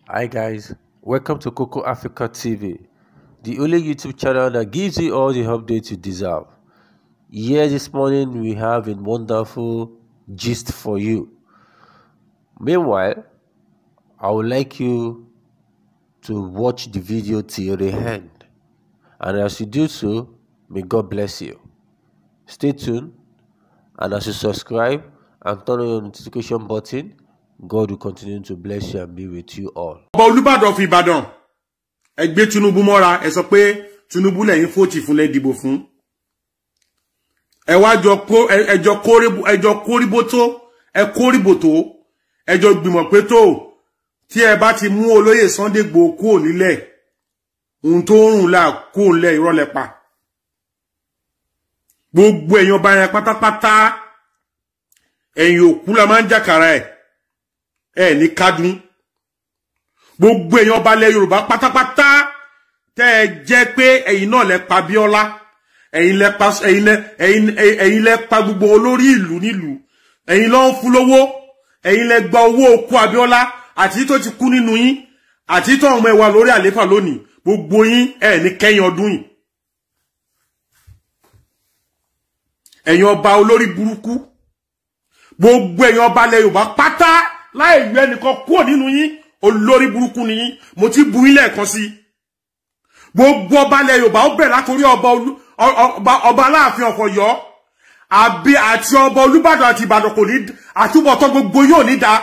Hi guys, welcome to Coco Africa TV, the only YouTube channel that gives you all the updates you deserve. Here this morning we have a wonderful gist for you. Meanwhile, I would like you to watch the video till the end. And as you do so, may God bless you. Stay tuned and as you subscribe and turn on your notification button, God will continue to bless you and be with you all. ọba olùbàdàn fi ìbàdàn ẹ gbé tinubu mọ́ra ẹ sọ pé tinubu lẹ́yìn fòtì fún lẹ́dìbò fún ẹ wá jọ kó ẹjọ kórìbò ẹjọ kórìbò tó ẹ kórìbò tó ẹjọ gbìmọ̀ pé tó tí ẹ bá ti mú olóyè Sunday Igboho kúrò nílẹ̀ ohun tó ń rùn là kúrò nílẹ̀ ìrọ̀lẹ́ pa gbogbo èèyàn ọba yẹn pátápátá ẹ̀yìn òkú la máa ń jàkàrà ẹ̀ ẹ̀ ní kádùn gbogbo èèyàn ọba ilẹ̀ yorùbá pátápátá tẹ́ ẹ jẹ́ pé ẹ̀yin náà lẹ pa bíọ́lá ẹ̀yin lẹ pa ẹ̀yin lẹ ẹ̀yin ẹ̀yin lẹ pa gbogbo olórí ìlú nílùú ẹ̀yin ló ń fún lówó ẹ̀yin lẹ gba owó okú abíọ́lá àti tó ti kú nínú yín àti tó ọmọ ẹwà lórí àléfà lónìí gbogbo yín ẹ̀ ní kẹ́yìn ọdún yìí ẹ̀yin ọba olórí burúkú gbogbo ẹ̀yin ọba ilẹ̀ yorùbá pátá láì yọ ẹnìkan kúrò nínú yín olórí burúkú ni yín mo ti bu yín lẹ́ẹ̀kan sí gbogbo ọba ilẹ̀ yorùbá ó bẹ̀rẹ̀ látòrí ọba ọba aláàfin ọ̀fọ̀yọ́ àbí àti ọba olúbàdàn àti ìbàdàn kò ní àtúbọ̀tán gbogbo yóò ní da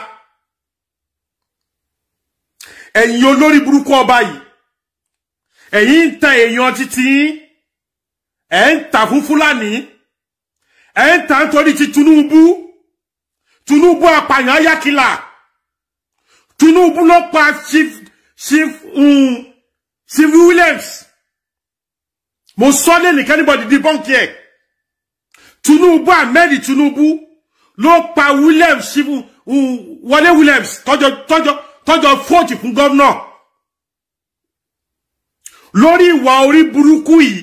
ẹ̀yin olórí burúkú ọba yìí ẹ̀yin ń tan èèyàn títí yín ẹ̀ ń tà fún fúlàní ẹ̀ ń tà nítorí ti tinubu tinubu apààyàn ayákìlá tinubu ló pa chief chief um, chief williams mo sọ lé nìkan anybody di bọ́ǹkì ẹ̀ tinubu ahmed tinubu ló pa williams chief um, wọlé williams tọjọ tọjọ tọjọ fóòtì fún gómìnà lórí ìwà orí burúkú yìí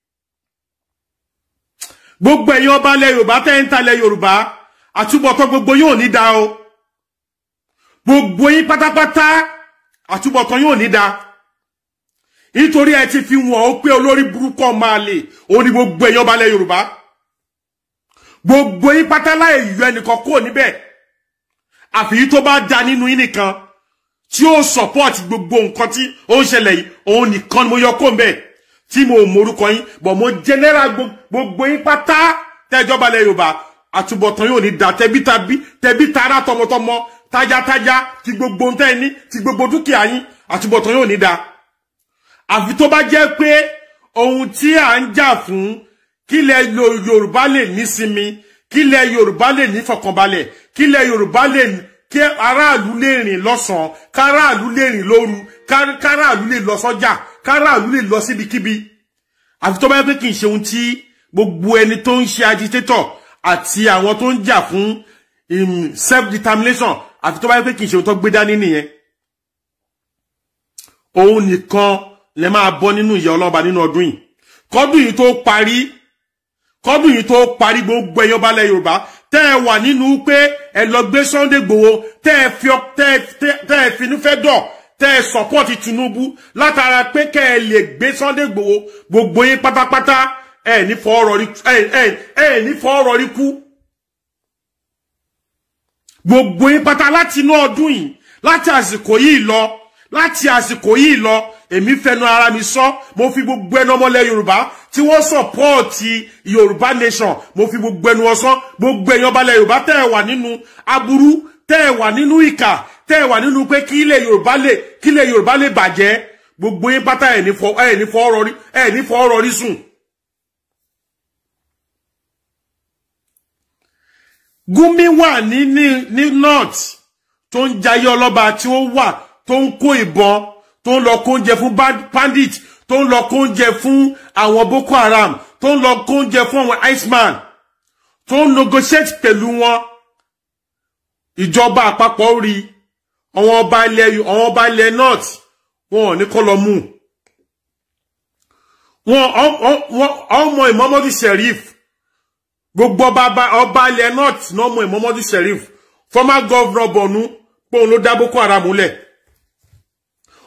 gbogbo ẹ̀yin ọba ilẹ̀ yorùbá tẹ́ ń talẹ̀ yorùbá àtúbọ̀tán gbogbo yóò ní da o gbogbo yín pátápátá àtúbọ̀tán yóò ní da nítorí ẹ ti fi wọ̀n ó pé olórí burúkú máa lè ó ní gbogbo ẹ̀yin ọba ilẹ̀ yorùbá gbogbo yín pátá láì yọ ẹnìkan kúrò níbẹ̀ àfi tó bá da nínú yín nìkan tí ó support gbogbo nǹkan tí ó ń ṣẹlẹ̀ yìí òun nìkan ni mo yọ kó mbẹ̀ tí mo morúkọ yín bọ̀ mo general gbogbo yín pátá tẹ́jọba ilẹ̀ yorùbá àtúbọ̀tán yóò ní da tẹbí tàbí tẹbí tara tọmọtọmọ tájátájá ti gbogbo ntẹ́ ní ti gbogbo dúkìá yín àtúbọ̀tán yóò ní da àfi tó bá jẹ́ pé ohun tí à ń jà fún kílẹ̀ yorùbá lè nísinmi kílẹ̀ yorùbá lè nífọ̀kànbalẹ̀ kílẹ̀ yorùbá lè kí aráàlú lè rìn lọ́sàn-án káràlú lè rìn lóru káràlú lè lọ sọ́jà káràlú lè lọ síbikíbi àfi tó bá jẹ́ pé kì í ṣe ohun tí gbogbo ẹni tó ń ṣe agitator àti àwọn tó ń jà fún self determination àfi tó bá yẹ pé kì í ṣe ohun tó gbé dání nìyẹn òun nìkan lè máa bọ́ nínú ìyà ọlọ́ba nínú ọdún yìí kọ́dún yìí tó parí kọ́dún yìí tó parí gbogbo ẹ̀yàn balẹ̀ yorùbá tẹ́ ẹ wà nínú pé ẹ lọ gbé Sunday Igboho tẹ́ ẹ fi tẹ́ ẹ finúfẹ́ dọ̀ tẹ́ ẹ support Tinubu látara pé kẹ́ ẹ lè gbé Sunday Igboho gbogbo yín pátápátá ẹ ní fọ ọ̀rọ̀ rí ẹ ẹ ẹ ní fọ ọ̀rọ̀ rí kú gbogbo yín pátá láti inú ọdún yìí láti àsìkò yìí lọ láti àsìkò yìí lọ èmi fẹnu ara mi sọ mo fi gbogbo ẹnu ọmọlẹ̀ yorùbá tí wọ́n sọpọọtì yorùbá nation mo fi gbogbo ẹnu ọsán gbogbo ẹ̀yàn ọbalẹ̀ yorùbá tẹ́ ẹ wà nínú aburú tẹ́ ẹ wà nínú ìkà tẹ́ ẹ wà nínú pé kí ilẹ̀ yorùbá lè kí ilẹ̀ yorùbá lè bàjẹ́ gbogbo yín pátá ẹ ní fọ ẹ ní fọ ọ̀rọ̀ rí ẹ ní fọ ọ̀rọ̀ rí sùn. Gumi wà ní ní ní north tó ń jayé ọlọ́ba tí ó wà tó ń kó ìbọn tó ń lọ kó oúnjẹ fún bandit tó ń lọ kó oúnjẹ fún àwọn Boko Haram tó ń lọ kó oúnjẹ fún àwọn Iceman tó ń negotiate pẹ̀lú wọn ìjọba àpapọ̀ rí àwọn ọba ilẹ̀ àwọn ọba ilẹ̀ north wọn ò ní kọ́ lọ mú wọn ọmọ Muhammadu Sheriff gbogbo ọba ọba ilẹ̀ north náà mọ Muhammadu Sheriff former governor Borno pé òun ló dá Boko Haram múlẹ̀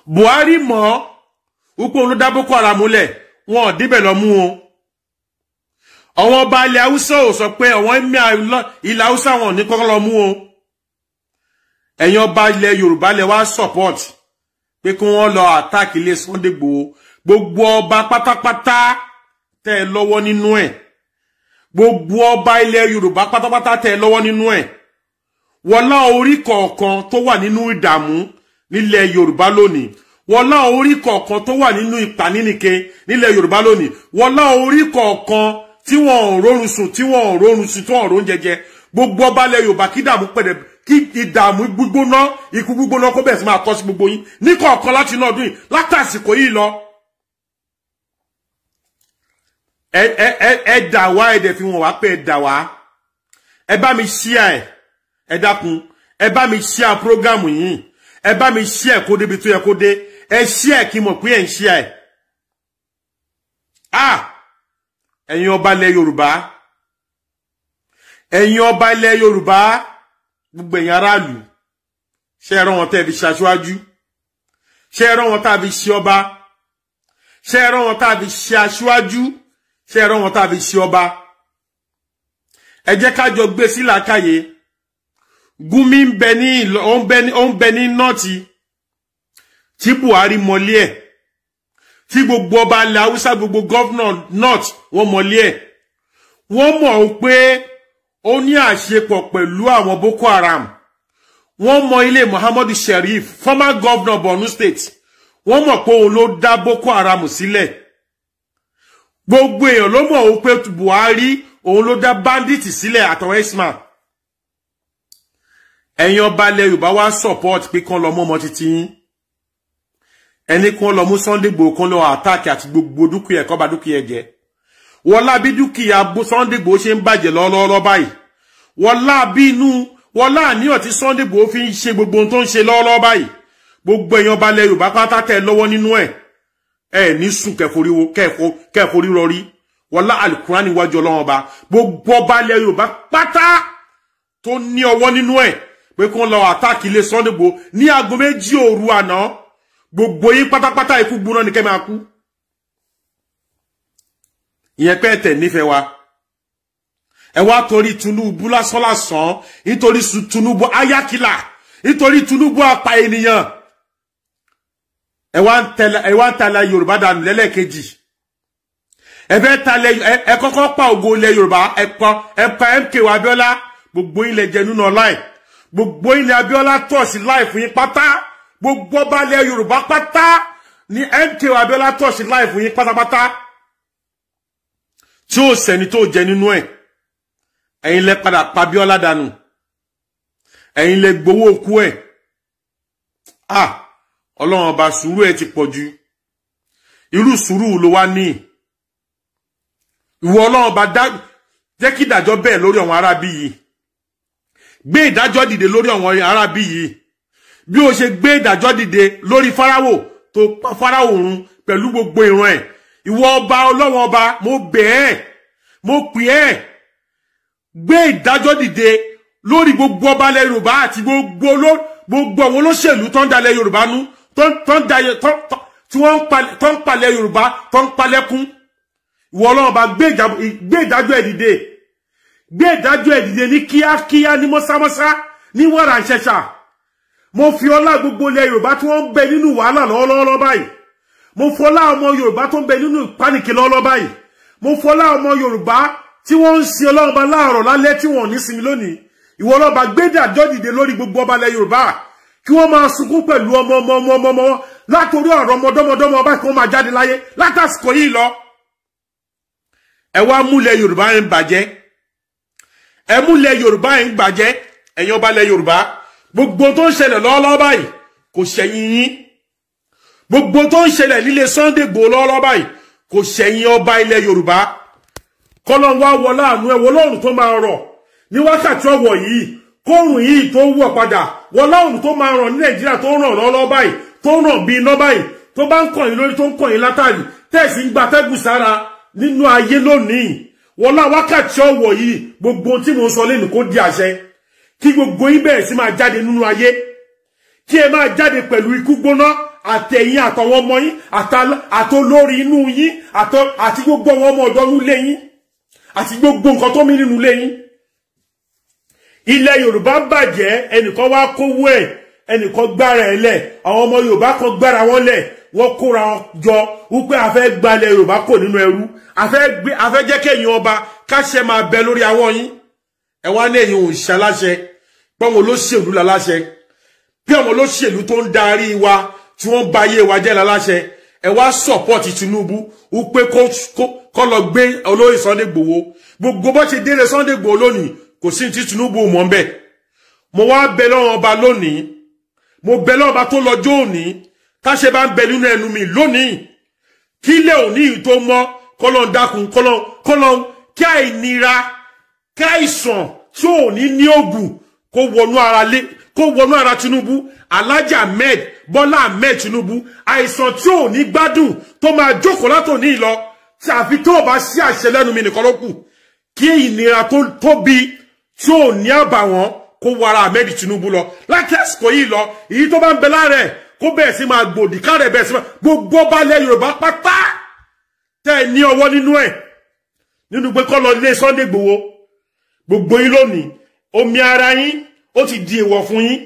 buhari mọ̀ wípé òun ló dá boko haram lẹ̀ wọn ò débẹ̀ lọ mú o àwọn ọba ilẹ̀ haúsá ò sọ pé àwọn emir ilẹ̀ haúsá wọn ò ní kọ́kọ́ lọ mú o ẹ̀yin ọba ilẹ̀ yorùbá lẹ wá support pé kí wọ́n lọ attack ilé Sunday Igboho gbogbo ọba pátápátá tẹ́ ẹ lọ́wọ́ nínú ẹ̀ gbogbo ọba ilẹ̀ yorùbá pátápátá tẹ́ ẹ lọ́wọ́ nínú ẹ̀ wọlá orí kọ̀ọ̀kan tó wà nínú ìdààmú nílẹ̀ yorùbá lónìí wọlá orí kọ̀ọ̀kan tó wà nínú ìpànínìke nílẹ̀ yorùbá lónìí wọlá orí kọ̀ọ̀kan tí wọn ò rórun sùn tí wọn ò rórun sùn tí wọn ò rón jẹjẹ gbogbo ọba ilẹ̀ yorùbá kí dààmú pẹ̀lẹ́ kí ìdààmú gbígbóná ikú gbígbóná kó bẹ̀rẹ̀ sí máa kọ́ sí gbogbo yín ní kọ̀ọ̀kan láti inú ọdún yìí látàsìkò yìí lọ. ẹ ẹ ẹ ẹ dà wá ẹ dẹ̀ fi wọn wá pé ẹ dà wá ẹ bá mi ṣíà ẹ ẹ dákun ẹ bá mi ṣíà prógámù yìí ẹ bá mi ṣíà kó débi tó yẹ kó dé ẹ ṣíà kí n mọ̀ pé ẹ ń ṣíà ẹ. ah ẹ̀yin ọba ilẹ̀ yorùbá ẹ̀yin ọba ilẹ̀ yorùbá gbogbo ẹ̀yin aráàlú ṣe ẹ̀rọ wọn tẹ́ fi ṣaṣáájú ṣe ẹ̀rọ wọn tá a fi ṣe ọba ṣe ẹ̀rọ wọn tá a fi ṣe aṣáájú ṣe ẹ̀rọ wọn tá a fi ṣe ọba ẹ jẹ́ ká jọ gbé sí làákàyè Gumi ń bẹ ní ó ń bẹ ní ó ń bẹ ní nọ́ọ̀tì tí Buhari mọlé ẹ̀ tí gbogbo ọba ilẹ̀ haúsá gbogbo gọ́vnà north wọ́n mọlé ẹ̀ wọ́n mọ̀ ó pé ó ní àṣepọ̀ pẹ̀lú àwọn boko haram wọ́n mọ ilé muhammadu sheriff former governor borno state wọ́n mọ̀ pé òun ló dá boko haram sílẹ̀ gbogbo èèyàn ló mọ̀ ó pé buhari òun ló dá bandit sílẹ̀ àtàwọn ismail ẹ̀yin ọba ilẹ̀ yorùbá wá support pé kán lọ mọ́ ọmọ títí yín ẹni kan lọ mú Sunday Igboho kan lọ àtàkì àti gbogbo dúkìá ẹ̀kọ́ bá dúkìá ẹ̀jẹ̀ wọlá bí dúkìá Sunday Igboho ṣe ń bàjẹ́ lọ́wọ́lọ́wọ́ báyìí wọlá bí inú wọlá àníyàn tí Sunday Igboho fi ń ṣe gbogbo ohun tó ń ṣe lọ́wọ́lọ́wọ́ báyìí gbogbo èèyàn ọba ilẹ̀ Yorùbá pátá tẹ̀ lọ́wọ́ nínú ẹ̀ ẹ̀ ní sùn kẹforí rọrí wọlá alukura níwájú ọlọ́wọ́n ọba gbogbo ọba ilẹ̀ Yorùbá pátá tó ní ọwọ́ nínú ẹ̀ pé kí wọ́n lọ àtàkì ilé Sunday Igboho ní aago méjì òru àná gbogbo yín pátápátá ikú gbóná ní kẹ́ máa kú ìyẹn pé ẹ̀tẹ̀ nífẹ̀ẹ́ wa ẹ wá torí Tinubu lásán lásán nítorí Tinubu ayákìlà nítorí Tinubu apá ènìyàn ẹ wá ń tẹ̀lé ẹ wá ń tẹ̀lé Yorùbá dànù lẹ́lẹ́kejì ẹ fẹ́ tẹ̀lé ẹ kọ́kọ́ pa ògo ilẹ̀ Yorùbá ẹ pa ẹ pa MKO Abiola gbogbo ilẹ̀ jẹ nínú ọláì gbogbo ilẹ̀ Abiola tọ̀ sí láì fún yín pátá gbogbo ọba ilẹ̀ yorùbá pátá ní MKO abiola tọ̀sí láì fún yín pátápátá tí ó sẹ́ni tó jẹ nínú ẹ̀ ẹ̀yin lẹ padà pa Abíọ́lá dànù ẹ̀yin lẹ gbowó òkú ẹ̀ ah ọlọ́run ọba sùúrù ẹ̀ ti pọ̀ jù irú sùúrù ló wá ní ìwọ ọlọ́run ọba dá jẹ́ kí ìdájọ́ bẹ́ẹ̀ lórí àwọn arábí yìí gbé ìdájọ́ dìde lórí àwọn arábí yìí bí o ṣe gbé ìdájọ́ dìde lórí fáráwò tó pa fáráwò run pẹ̀lú gbogbo ìran ẹ̀ ìwọ ọba ọlọ́wọ́n ọba mo bẹ̀ ẹ́ mo pè ẹ́ gbé ìdájọ́ dìde lórí gbogbo ọba ilẹ̀ yorùbá àti gbogbo gbogbo àwọn olóṣèlú tó ń dalẹ̀ yorùbá nú tó ń dalẹ̀ tí wọ́n ń palẹ̀ yorùbá tó ń palẹ̀kùn ìwọ ọlọ́wọ́n ọba gbé ìdájọ́ ẹ̀ dìde gbé ìdájọ́ ẹ̀ dìde ní kíákíá ní mọ́sámọ́sá ní wàrà ìṣẹ̀ṣà mo fi ọlá gbogbo ilẹ̀ yorùbá tí wọ́n ń bẹ nínú wàhálà lọ́wọ́lọ́wọ́ báyìí mo fọlá ọmọ yorùbá tó ń bẹ nínú ìpánìkì lọ́wọ́lọ́wọ́ báyìí mo fọlá ọmọ yorùbá tí wọ́n ń sin ọlọ́run ọba láàárọ̀ lálẹ́ tí wọ́n ò ní sinmi lónìí ìwọ ọlọ́ba gbẹ́dàjọ́ dìde lórí gbogbo ọba ilẹ̀ yorùbá kí wọ́n máa sunkún pẹ̀lú ọmọ ọmọ ọmọ ọmọ ọmọ látòrí ọ̀rọ̀ ọmọdọ́mọdọ́mọ ọba kí wọ́n máa jáde láyé látàsìkò yìí lọ ẹ wá múlẹ̀ yorùbá ń bàjẹ́ ẹ múlẹ̀ yorùbá ń bàjẹ́ ẹ̀yin ọba ilẹ̀ yorùbá gbogbo tó ń ṣẹlẹ̀ lọ́wọ́lọ́wọ́ báyìí kò ṣẹ̀yìn yín gbogbo tó ń ṣẹlẹ̀ nílé Sunday Igboho lọ́wọ́lọ́wọ́ báyìí kò ṣẹ̀yìn ọba ilẹ̀ yorùbá kọ́lọ́n wá wọ láàánú ẹ̀ wọ lọ́rùn tó máa rọ̀ ní wákàtí ọ̀wọ̀ yìí kóòrùn yìí tó wọ̀ padà wọ lọ́rùn tó máa rọ̀ ní nàìjíríà tó ń ràn lọ́wọ́lọ́wọ́ báyìí tó ń ràn bí iná báyìí tó bá ń kọ̀yìn lórí tó ń kọ̀yìn látàrí tẹ̀sí ń gbatẹ́gùn sára nínú ayé lónìí wọ́n lá wákàtí ọ̀wọ̀ yìí gbogbo tí mo ń sọ lẹ́nu kó di àṣẹ kí gbogbo yín bẹ̀rẹ̀ sí máa jáde nínú ayé kí ẹ máa jáde pẹ̀lú ikú gbóná àtẹ̀yìn àtọwọ́ ọmọ yín àtolórí inú yín àti gbogbo àwọn ọmọ ọ̀dọ́ nílé yín àti gbogbo nǹkan tó mí nínú ilé yín ilẹ̀ yorùbá bàjẹ́ ẹnìkan wá kówó ẹ̀ ẹnìkan gbára ẹ̀ lẹ̀ àwọn ọmọ yorùbá kan gbára wọn lẹ̀ wọ́n kóra wọn jọ wípé a fẹ́ gbalẹ̀ yorùbá kò nínú ẹrú a fẹ́ jẹ́ kéèyàn ọba káṣẹ máa bẹ lórí àwọn yín ẹ wá ní ẹ̀yin òun ṣaláṣẹ pé àwọn olóṣèlú láláṣẹ bí àwọn olóṣèlú tó ń darí wa tí wọ́n ba ayé wa jẹ́ láláṣẹ ẹ wá sọ̀pọ̀tì tinubu wípé kó lọ gbé olóyè sunday gbòwó gbogbo bó ṣe délé sunday gbòwó lónìí kò sí ti tinubu mọ́ ń bẹ̀ mo wá bẹ lọ́wọ́ ọba lónìí mo bẹ lọ́wọ́ ọba tó lọ́jọ́ òní táṣe bá ń bẹ nínú ẹnu mi lónìí kí ilé òní yìí tó mọ́ kọ́lọ́ ń dákun kọ́lọ́ kọ́lọ́ kí àìnira kí àìsàn tí ò ní ní ògùn kó wọnú ara lé kó wọnú ara tinubu alhaji ahmed bọ́lá ahmed tinubu àìsàn tí ò ní gbádùn tó máa jókòó látòní lọ tí àfi tó o bá sí àṣẹ lẹ́nu mi nìkan ló kù kí ìnira tó tóbi tí ò ní àbàwọ́n kó wọ ara ahmed tinubu lọ láti àsìkò yìí lọ èyí tó bá ń bẹ lára ẹ̀ kó bẹ̀rẹ̀ sí máa gbòdì kárẹ̀ bẹ̀rẹ̀ sí máa gbogbo balẹ̀ yorùbá pátá tẹ́ ẹ ní ọwọ́ nínú ẹ̀ nínú pé kọ́ lọ lé sunday gbowó gbogbo yín lónìí omi ara yín ó ti di èèwọ̀ fún yín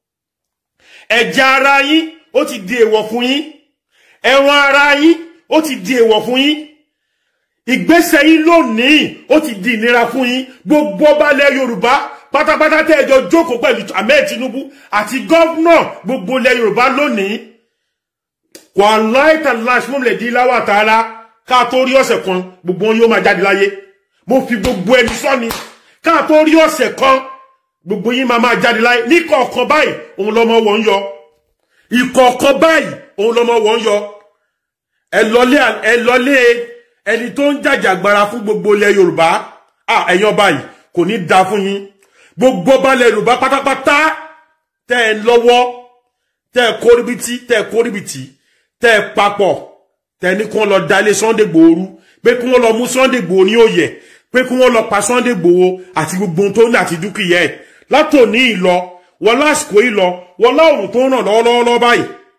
ẹ̀jẹ̀ ara yín ó ti di èèwọ̀ fún yín ẹran ara yín ó ti di èèwọ̀ fún yín ìgbésẹ̀ yín lónìí ó ti di ìnira fún yín gbogbo balẹ̀ yorùbá pátápátá tẹ́ ẹjọ́ jókòó pẹ̀lú ahmed tinubu àti gọ́vnà gbogbo ilẹ̀ yorùbá lónìí wà láìta láṣmọ́ lè di láwà tààrà ká tó rí ọ̀sẹ̀ kan gbogbo wọn yóò máa jáde láyé mo fi gbogbo ẹni sọ́ni ká tó rí ọ̀sẹ̀ kan gbogbo yín máa máa jáde láyé ní kọ̀ọ̀kan báyìí òun lọmọ wọn yọ ìkọ̀ọ̀kan báyìí òun lọmọ wọn yọ ẹ lọlé ẹ lọlé ẹni tó ń jàjàgbara fún gbogbo ilẹ̀ yorùbá ẹ̀yàn báyìí kò ní da fún yín gbogbo balẹ̀ yorùbá pátápátá tẹ́ ẹ lọ́wọ́ tẹ́ ẹ kórìbìtì tẹ́ ẹ kórìbìtì tẹ́ ẹ papọ̀ tẹ́ ẹ ní kí wọ́n lọ dalé sunday gbòòrú pé kí wọ́n lọ mú sunday gbòò ní òye pé kí wọ́n lọ pa sunday gbòò àti gbogbo ohun tó ní àti dúkìá ẹ̀ látòní ìlọ wọ́n lásìkò ìlọ wọ́n láòrùn tó ń ràn lọ́wọ́lọ́wọ́ báyìí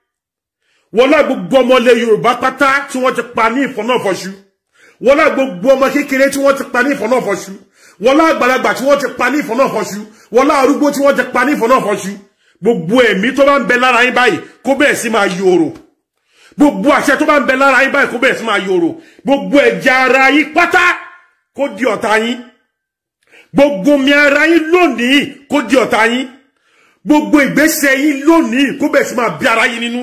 wọ́n lá gbogbo ọmọlẹ̀ yorùbá pátá tí wọ́n ti pa ní ìfọ̀nàfọ̀ṣù wọ́n lá gbogbo ọmọ kékeré tí wọ́n ti pa ní ìfọ̀nàfọ̀ṣù wọ́n lá àgbàlagbà tí wọ́n ti pa ní ìfọ̀nàfọ̀ṣù wọ́n lá arúgbó tí wọ́n ti pa ní ìfọ̀nàfọ̀ṣù gbogbo ẹ̀mí tó bá ń bẹ lára yín báyìí kó bẹ̀rẹ̀ sí máa yòrò gbogbo àṣẹ tó bá ń bẹ lára yín báyìí kó bẹ̀rẹ̀ sí máa yòrò gbogbo ẹ̀jẹ̀ ara yín pátá kó di ọ̀tá yín gbogbo mi ara yín lónìí kó di ọ̀tá yín gbogbo ìgbésẹ̀ yín lónìí kó bẹ̀rẹ̀ sí máa bí ara yín nínú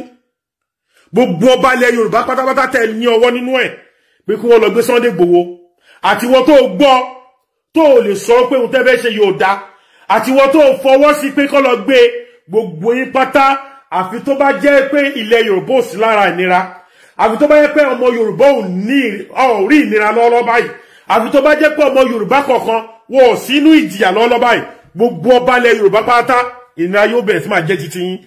gbogbo ọba ilẹ̀ yorùbá pátápátá tẹ̀ ní ọwọ́ nínú ẹ̀ pé kí wọ́n lọ gbé Sunday Igboho àti wọ́n tó gbọ́ tó lè sọ pé òun tẹ́fẹ́ ṣe yóò dá àti wọ́n tó fọwọ́ sí pé kọ́ lọ gbé gbogbo yín pátá àfi tó bá jẹ́ pé ilẹ̀ yorùbá ò sí lára ìnira àfi tó bá jẹ́ pé ọmọ yorùbá ò ní ò rí ìnira lọ́wọ́lọ́wọ́ báyìí àfi tó bá jẹ́ pé ọmọ yorùbá kọ̀ọ̀kan wọn ò sínú ìjìyà lọ́wọ́lọ́wọ́ báyìí gbogbo ọba ilẹ̀ yorùbá pátá ìnira yóò bẹ̀rẹ̀ sí máa jẹ́ titi yín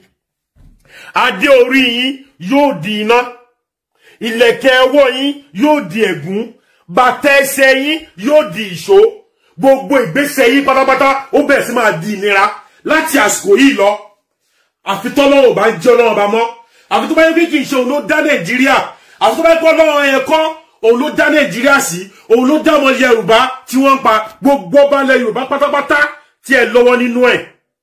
adé orí yín yóò di iná ìlẹ̀kẹ̀ ọwọ́ yín yóò di ẹ̀gún bàtà ẹsẹ̀ yín yóò di ìṣó gbogbo ìgbésẹ̀ yín pátápátá ó bẹ̀rẹ̀ sí máa di ìnira láti àsìkò yìí lọ àfi tọ́lọ́wọ́ bá jẹ́ ọlọ́wọ́ bá mọ́ àfi tó bá yẹ kí kì í ṣe òun ló dá nàìjíríà àfi tó bá yẹ kó ọlọ́wọ́ yẹn kọ́ òun ló dá nàìjíríà sí òun ló dá ọmọ yorùbá tí wọ́n ń pa gbogbo balẹ̀ yorùbá pátápátá tí ẹ lọ́wọ́ nínú ẹ̀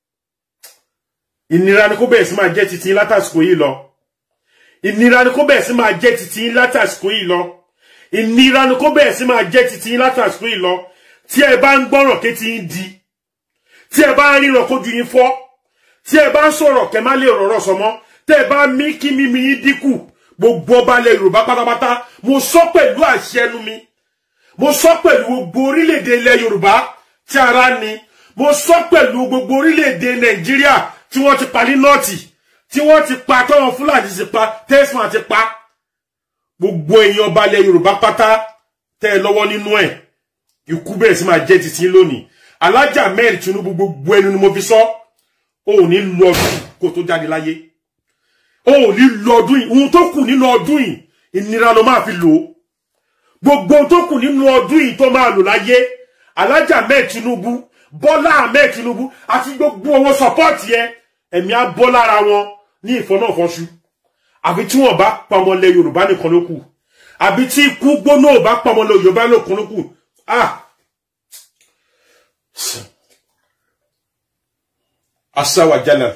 ìnira ni kó bẹ̀rẹ̀ sí máa jẹ́ titi látàsìkò yìí lọ ìnira ni kó bẹ̀rẹ̀ sí máa jẹ́ titi látàsìkò yìí lọ ìnira ni kó bẹ̀rẹ̀ sí máa jẹ́ titi látàsìkò yìí lọ tí ẹ bá ń gbọ́ràn kétí ń di tí ẹ bá ń ríran kójú yín fọ́ tí ẹ bá ń sọ̀rọ̀ kẹ́ má lè rọ̀rọ̀ sọmọ́ tẹ́ ẹ bá mí kí mímí yín dínkù gbogbo ọba ilẹ̀ yorùbá pátápátá mo sọ pẹ̀lú àṣẹ ẹnu mi mo sọ pẹ̀lú gbogbo orílẹ̀-èdè ilẹ̀ yorùbá tí ara ni mo sọ pẹ̀lú gbogbo orílẹ̀-èdè nàìjíríà tí wọ́n ti pa ní nọ́ọ̀tì tí wọ́n ti pa tọ́wọ́n fúlàní ti pa tẹ́sán ti pa gbogbo èèyàn ọba ilẹ̀ yorùbá pátá tẹ́ ẹ lọ́wọ́ nínú ẹ̀ ikú bẹ̀rẹ̀ sí máa jẹ́ títí lónìí alájà mẹ́rin tinubu gbogbo ẹnu ni mo fi sọ ó ní lu ọdún kó tó jáde láyé ó ní lu ọdún yìí ohun tó kù nínú ọdún yìí ìnira ló máa fi lò ó gbogbo ohun tó kù nínú ọdún yìí tó máa lò láyé alájà mẹ́rin tinubu bọ́lá mẹ́rin tinubu àti gbogbo owó sọpọ́ọ̀tì yẹn ẹ̀mí á bọ́ lára wọn ní ìfọ́nàfọ́sù àbí tí wọ́n bá pa ọmọ ilẹ̀ yorùbá nìkan ló kù àbí tí ikú gbóná ò bá pa ọmọ ilẹ̀ yorùbá nìkan ló kù ah asáwàjálà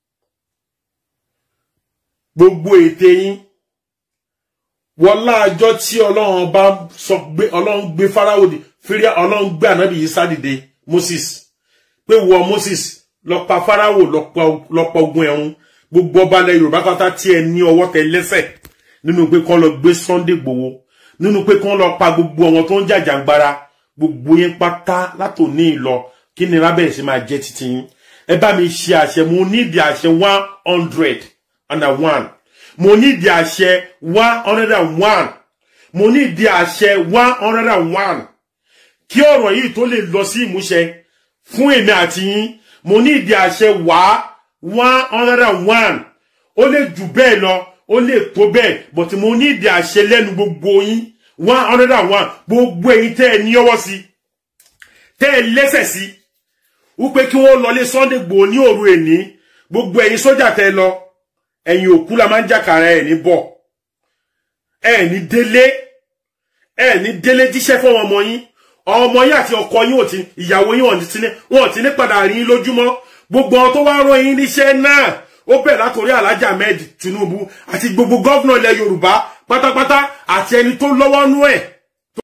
gbogbo ète yín wọlá àjọ tí ọlọ́run bá sọ gbé ọlọ́run gbé fáráwò dì fírí ọlọ́run gbé ànábì yìí sádìde moses pé wọ moses lọ pa fáráwò lọ pa ogun ẹ̀rún gbogbo ọba ilẹ̀ yorùbá pátá tí ẹ ní ọwọ́ tẹ lẹ́sẹ̀ nínú pé kán lọ gbé sunday gbowó nínú pé kán lọ pa gbogbo àwọn tó ń jàjàngbara gbogbo yín pátá látòní ìlọ kí ni rábẹ̀rẹ̀ sí máa jẹ́ títí yín ẹ bá mi ṣe àṣẹ mo nídi àṣẹ one hundred and one mo nídi àṣẹ one hundred and one mo nídi àṣẹ one hundred and one kí ọ̀rọ̀ yìí tó lè lọ sí ìmúṣẹ fún èmi àti yín mo nídi àṣẹ wá one hundred and one ó lè jù bẹ́ẹ̀ lọ ó lè tó bẹ́ẹ̀ but mo nídi àṣẹ lẹ́nu gbogbo yín one hundred and one gbogbo ẹ̀yin tẹ́ ẹ ní ọwọ́ sí tẹ́ ẹ lẹ́sẹ̀ sí wípé kí wọ́n lọlé Sunday Igboho ní òru èní gbogbo ẹ̀yin sójà tẹ́ lọ ẹ̀yin òkú la máa ń jàkàrà ẹ̀ ní bọ̀ ẹ̀ ní délé ẹ̀ ní délé jíṣẹ́ fún ọmọ yín ọmọ yín àti ọkọ yín ò ti ìyàwó yín wọn ò ti ní padà rí yín lójúmọ́ gbogbo àwọn tó wá rán yín níṣẹ́ náà ó bẹ̀rẹ̀ látòrí Alhaji Ahmed Tinubu àti gbogbo gọ́vnà ilẹ̀ Yorùbá pátápátá àti ẹni tó lọ́wọ́ nú ẹ̀